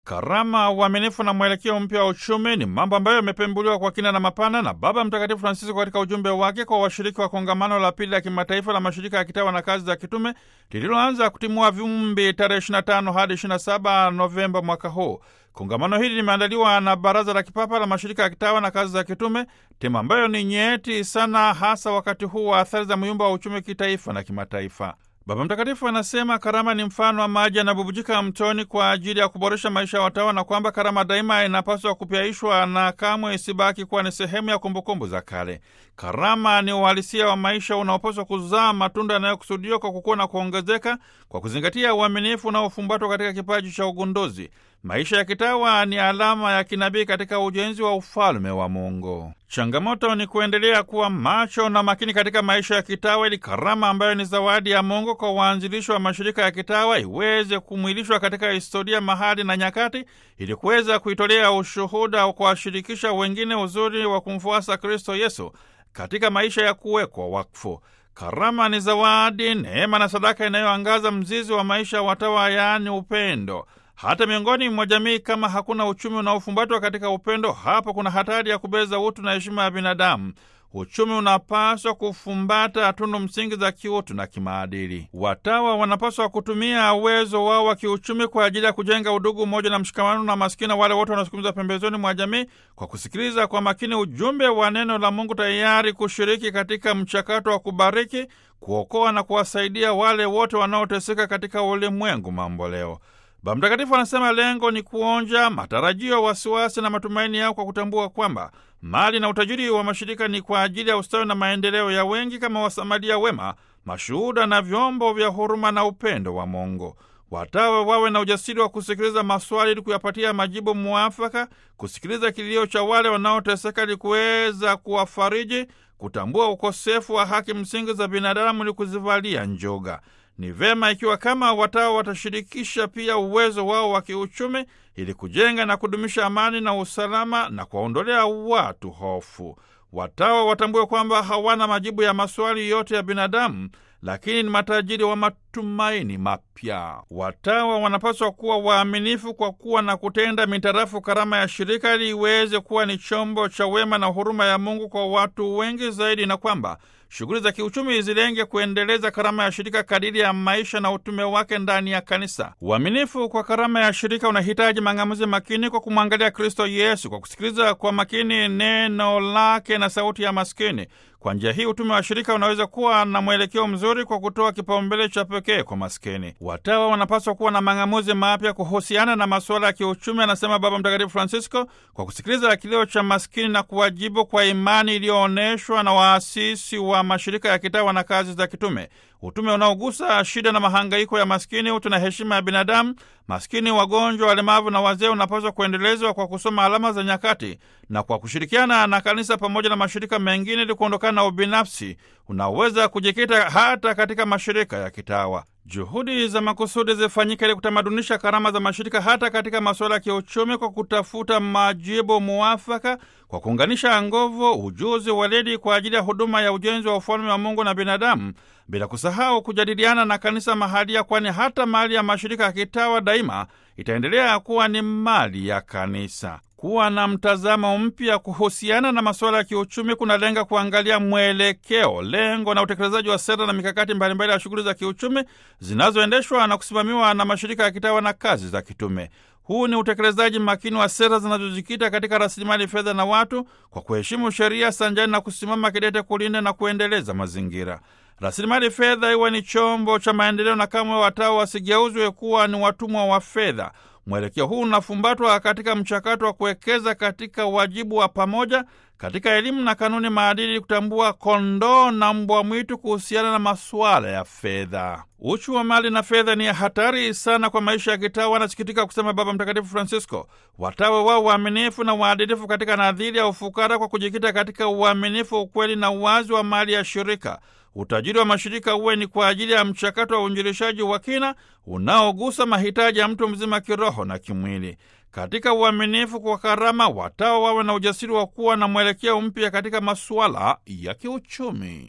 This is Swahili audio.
Karama, uaminifu na mwelekeo mpya wa uchumi ni mambo ambayo yamepembuliwa kwa kina na mapana na Baba Mtakatifu Francisco katika ujumbe wake kwa washiriki wa kongamano la pili la kimataifa la mashirika ya kitawa na kazi za kitume lililoanza kutimua vumbi tarehe 25 hadi 27 Novemba mwaka huu. Kongamano hili limeandaliwa na Baraza la Kipapa la Mashirika ya Kitawa na Kazi za Kitume, tema ambayo ni nyeti sana, hasa wakati huu wa athari za myumba wa uchumi kitaifa na kimataifa. Baba Mtakatifu anasema karama ni mfano wa maji yanabubujika mtoni kwa ajili ya kuboresha maisha ya watawa, na kwamba karama daima inapaswa kupyaishwa na kamwe isibaki kuwa ni sehemu ya kumbukumbu za kale. Karama ni uhalisia wa maisha unaopaswa kuzaa matunda yanayokusudiwa kwa kukua na kuongezeka kwa kuzingatia uaminifu unaofumbatwa katika kipaji cha ugunduzi. Maisha ya kitawa ni alama ya kinabii katika ujenzi wa ufalme wa Mungu. Changamoto ni kuendelea kuwa macho na makini katika maisha ya kitawa ili karama ambayo ni zawadi ya Mungu kwa waanzilishi wa mashirika ya kitawa iweze kumwilishwa katika historia, mahali na nyakati, ili kuweza kuitolea ushuhuda wa kuwashirikisha wengine uzuri wa kumfuasa Kristo Yesu katika maisha ya kuwekwa wakfu. Karama ni zawadi, neema na sadaka inayoangaza mzizi wa maisha ya watawa, yaani upendo. Hata miongoni mwa jamii, kama hakuna uchumi unaofumbatwa katika upendo, hapo kuna hatari ya kubeza utu na heshima ya binadamu. Uchumi unapaswa kufumbata tunu msingi za kiutu na kimaadili. Watawa wanapaswa kutumia uwezo wao wa kiuchumi kwa ajili ya kujenga udugu, umoja na mshikamano na maskini wale wote wanaosukumiza pembezoni mwa jamii, kwa kusikiliza kwa makini ujumbe wa neno la Mungu, tayari kushiriki katika mchakato wa kubariki, kuokoa na kuwasaidia wale wote wanaoteseka katika ulimwengu mamboleo. Baba Mtakatifu anasema lengo ni kuonja matarajio, wasiwasi na matumaini yao kwa kutambua kwamba mali na utajiri wa mashirika ni kwa ajili ya ustawi na maendeleo ya wengi, kama wasamaria wema, mashuhuda na vyombo vya huruma na upendo wa Mungu. Watawe wawe na ujasiri wa kusikiliza maswali ili kuyapatia majibu muafaka, kusikiliza kilio cha wale wanaoteseka ili kuweza kuwafariji, kutambua ukosefu wa haki msingi za binadamu ili kuzivalia njoga. Ni vema ikiwa kama watawa watashirikisha pia uwezo wao wa kiuchumi ili kujenga na kudumisha amani na usalama na kuwaondolea watu hofu. Watawa watambue kwamba hawana majibu ya maswali yote ya binadamu, lakini ni matajiri wa matumaini mapya. Watawa wanapaswa kuwa waaminifu kwa kuwa na kutenda mitarafu karama ya shirika ili iweze kuwa ni chombo cha wema na huruma ya Mungu kwa watu wengi zaidi, na kwamba shughuli za kiuchumi zilenge kuendeleza karama ya shirika kadiri ya maisha na utume wake ndani ya kanisa. Uaminifu kwa karama ya shirika unahitaji mang'amuzi makini kwa kumwangalia Kristo Yesu, kwa kusikiliza kwa makini neno lake na sauti ya maskini. Kwa njia hii utume wa shirika unaweza kuwa na mwelekeo mzuri kwa kutoa kipaumbele cha pekee kwa maskini. Watawa wanapaswa kuwa na mang'amuzi mapya kuhusiana na masuala ya kiuchumi, anasema Baba Mtakatifu Francisco, kwa kusikiliza kilio cha maskini na kuwajibu kwa imani iliyoonyeshwa na waasisi wa mashirika ya kitawa na kazi za kitume, utume unaogusa shida na mahangaiko ya maskini, utu na heshima ya binadamu. Maskini, wagonjwa, walemavu na wazee unapaswa kuendelezwa kwa kusoma alama za nyakati na kwa kushirikiana na kanisa pamoja na mashirika mengine ili kuondokana na ubinafsi unaoweza kujikita hata katika mashirika ya kitawa. Juhudi za makusudi zifanyike ili kutamadunisha karama za mashirika hata katika masuala ya kiuchumi, kwa kutafuta majibu muafaka, kwa kuunganisha nguvu, ujuzi, weledi kwa ajili ya huduma ya ujenzi wa ufalme wa Mungu na binadamu, bila kusahau kujadiliana na kanisa mahalia, kwani hata mali ya mashirika ya kitawa daima itaendelea kuwa ni mali ya kanisa. Kuwa na mtazamo mpya kuhusiana na masuala ya kiuchumi kunalenga kuangalia mwelekeo, lengo na utekelezaji wa sera na mikakati mbalimbali ya shughuli za kiuchumi zinazoendeshwa na kusimamiwa na mashirika ya kitawa na kazi za kitume. Huu ni utekelezaji makini wa sera zinazojikita katika rasilimali fedha na watu, kwa kuheshimu sheria sanjani na kusimama kidete kulinda na kuendeleza mazingira. Rasilimali fedha iwe ni chombo cha maendeleo, na kamwe watawa wasigeuzwe kuwa ni watumwa wa fedha. Mwelekeo huu unafumbatwa katika mchakato wa kuwekeza katika wajibu wa pamoja katika elimu na kanuni maadili, kutambua kondoo na mbwa mwitu kuhusiana na masuala ya fedha. Uchu wa mali na fedha ni hatari sana kwa maisha ya kitawa, anasikitika kusema Baba Mtakatifu Francisco. Watawe wao waaminifu na waadilifu katika nadhiri ya ufukara, kwa kujikita katika uaminifu, ukweli na uwazi wa mali ya shirika. Utajiri wa mashirika uwe ni kwa ajili ya mchakato wa uinjilishaji wa kina unaogusa mahitaji ya mtu mzima kiroho na kimwili. Katika uaminifu kwa karama, watawa wawe na ujasiri wa kuwa na mwelekeo mpya katika masuala ya kiuchumi.